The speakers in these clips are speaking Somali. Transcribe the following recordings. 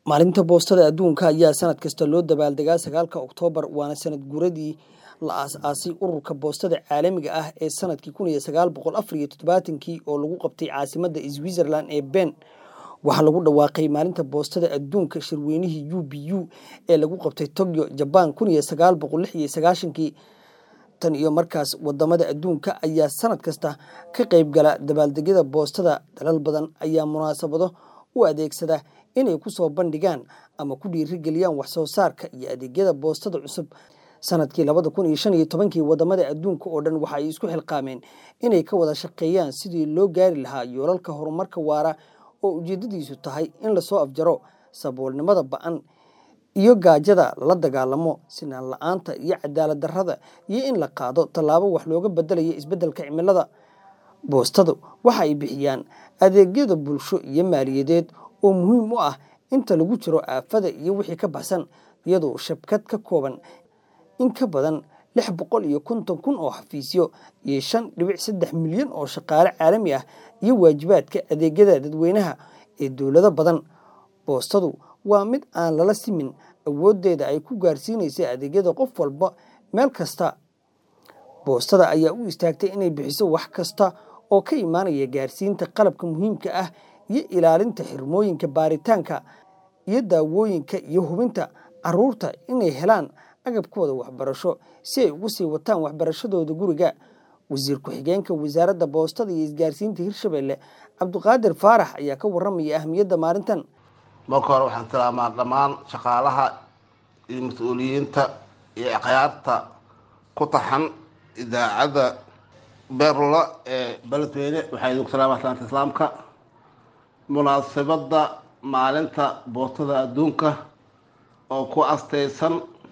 maalinta boostada adduunka ayaa sanad kasta loo dabaaldegaa sagaalka oktoobar waana sanad guuradii la aas-aasay ururka boostada caalamiga ah ee sanadkii kun iyo sagaal boqol afar iyo toddobaatankii oo lagu qabtay caasimadda switzerland ee ben waxaa lagu dhawaaqay maalinta boostada adduunka shirweynihii u b u ee lagu qabtay tokyo jaban kun iyo sagaal boqol lix iyo sagaashankii tan iyo markaas wadamada adduunka ayaa sanad kasta ka qayb gala dabaaldegyada boostada dalal badan ayaa munaasabado u adeegsada inay ku soo bandhigaan ama ku dhiirigeliyaan waxsoo saarka iyo adeegyada boostada cusub sanadkii labada kun iyo shan iyo tobankii wadamada adduunka oo dhan waxa ay isku xilqaameen inay ka wada shaqeeyaan sidii loo gaari lahaa yoolalka horumarka waara oo ujeedadiisu tahay in lasoo afjaro saboolnimada ba-an iyo gaajada la dagaalamo sinaan la-aanta iyo cadaalad darrada iyo in la qaado tallaabo wax looga bedelayo isbeddelka cimilada boostadu waxa ay bixiyaan adeegyada bulsho iyo maaliyadeed oo muhiim u ah inta lagu jiro aafada iyo wixii ka baxsan iyadoo shabkad ka kooban in ka badan lix boqol iyo konton kun oo xafiisyo iyo shan dhibic saddex milyan oo shaqaale caalami ah iyo waajibaadka adeegyada dadweynaha ee dowlado badan boostadu waa mid aan lala simin awooddeeda ay ku gaarsiinaysa adeegyada qof walba meel kasta boostada ayaa u istaagtay inay bixiso wax kasta oo ka imaanaya gaarsiinta qalabka muhiimka ah iyo ilaalinta xirmooyinka baaritaanka iyo daawooyinka iyo hubinta caruurta inay helaan agabkooda waxbarasho si ay ugu sii wataan waxbarashadooda guriga wasiir ku-xigeenka wasaaradda boostada iyo isgaarsiinta hirshabelle cabdiqaadir faarax ayaa ka waramaya ahmiyadda maalintan marka hore waxaan tilaamaa dhammaan shaqaalaha iyo mas-uuliyiinta iyo akhyaarta ku taxan idaacadda beerla ee beledweyne waxaa idinku salaama aslaanta islaamka munaasabadda maalinta boostada adduunka oo ku astaysan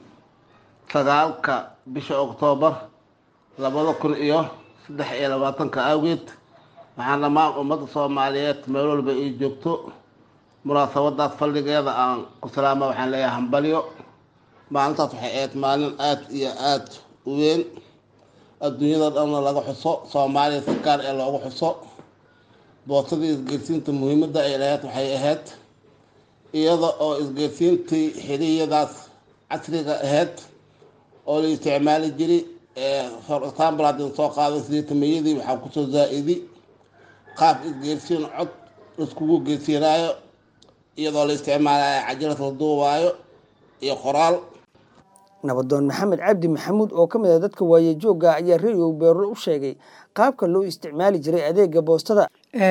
sagaalka bisha oktoobar labada kun iyo saddex iyo labaatanka awgeed waxaan dhammaan ummadda soomaaliyeed meel walba ay joogto munaasabadaas faldhigeeda aan ku salaama waxaan leeyahay hambalyo maalintaas waxay ahayd maalin aada iyo aada u weyn adduunyada dhanna laga xuso soomaaliya si gaar ee loogu xuso boostadii isgeersiinta muhiimadda ay lahayd waxay ahayd iyada oo isgeersiintii xiliyadaas casriga ahayd oo la isticmaali jiray for example haddin soo qaado sideetamayadii waxaa kusoo zaa-idi qaab isgeersiin cod laiskugu geersiinaayo iyadoo la isticmaalayo cajalad la duubaayo iyo qoraal nabadoon maxamed cabdi maxamuud oo ka mid ah dadka waayejoogga ayaa radio beerlo u sheegay qaabka loo isticmaali jiray adeega boostada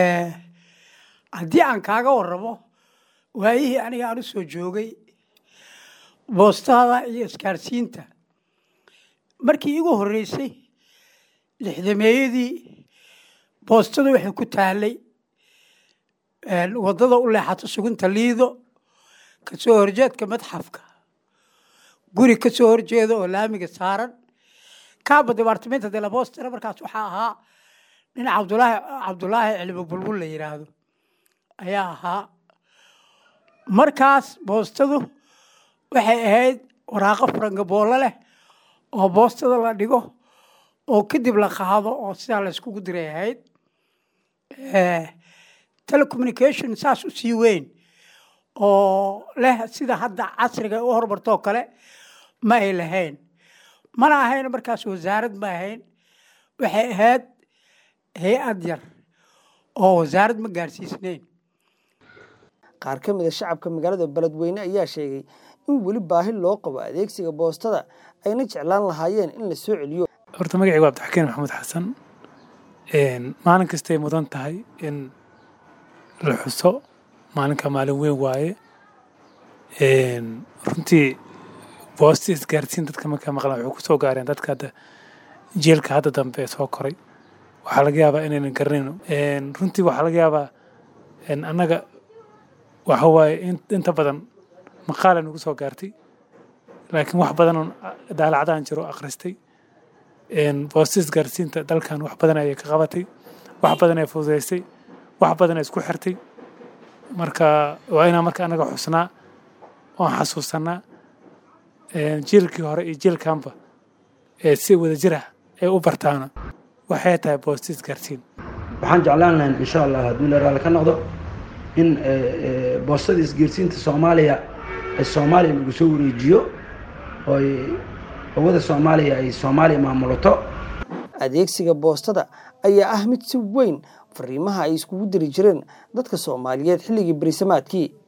haddii aan kaaga waramo waayihii aniga aan u soo joogay boostada iyo iskaarsiinta markii igu horreysay lixdameeyadii boostada waxay ku taallay waddada u leexato sugunta liido ka soo horjeedka madxafka guri ka soo horjeeda oo laamiga saaran kaaba debartamenta de la boostana markaas waxaa ahaa nin cabdulaahi cabdulaahi cilmi bulbul la yidhaahdo ayaa ahaa markaas boostadu waxay ahayd waraaqo farangaboolo leh oo boostada la dhigo oo kadib la qaado oo sidaa la yskugu diray ahayd telecommunication saas u sii weyn oo leh sida hadda casriga u hormartoo kale ma ay lahayn mana ahayn markaas wasaarad ma ahayn waxay ahayd hay-ad yar oo wasaarad ma gaarsiisnayn qaar ka mid a shacabka magaalada beledweyne ayaa sheegay in weli baahi loo qabo adeegsiga boostada ayna jeclaan lahaayeen in la soo celiyo horta magacaygu abdixakiin maxamuud xasan maalin kastay mudan tahay in la xuso maalinka maalin weyn waaye runtii boosti isgaarsiin dadka markaa maqlan waxay ku soo gaareen dadka hadda jeelka hadda dambe ee soo koray waxaa laga yaabaa inaynan garanayno runtii waxaa laga yaabaa annaga waxa waaye inta badan maqaala nagu soo gaartay laakiin wax badanoon daalacdaan jiro akhristay boosti isgaarsiinta dalkan wax badan ayay ka qabatay wax badan ay fududaysay wax badan ay isku xirtay marka waa inaan marka annaga xusnaa oon xasuusanaa jiilkii hore iyo jiilkanba ee si wada jir ah ay u bartaana waxay tahay boosti isgaarsiin waxaan jeclaan lahayn insha allah hadduu la raali ka noqdo in boostada isgaarsiinta soomaaliya ee soomaaliya lagu soo wareejiyo oo ay hawada soomaaliya ay soomaaliya maamulato adeegsiga boostada ayaa ah mid si weyn fariimaha ay iskugu diri jireen dadka soomaaliyeed xilligii berisamaadkii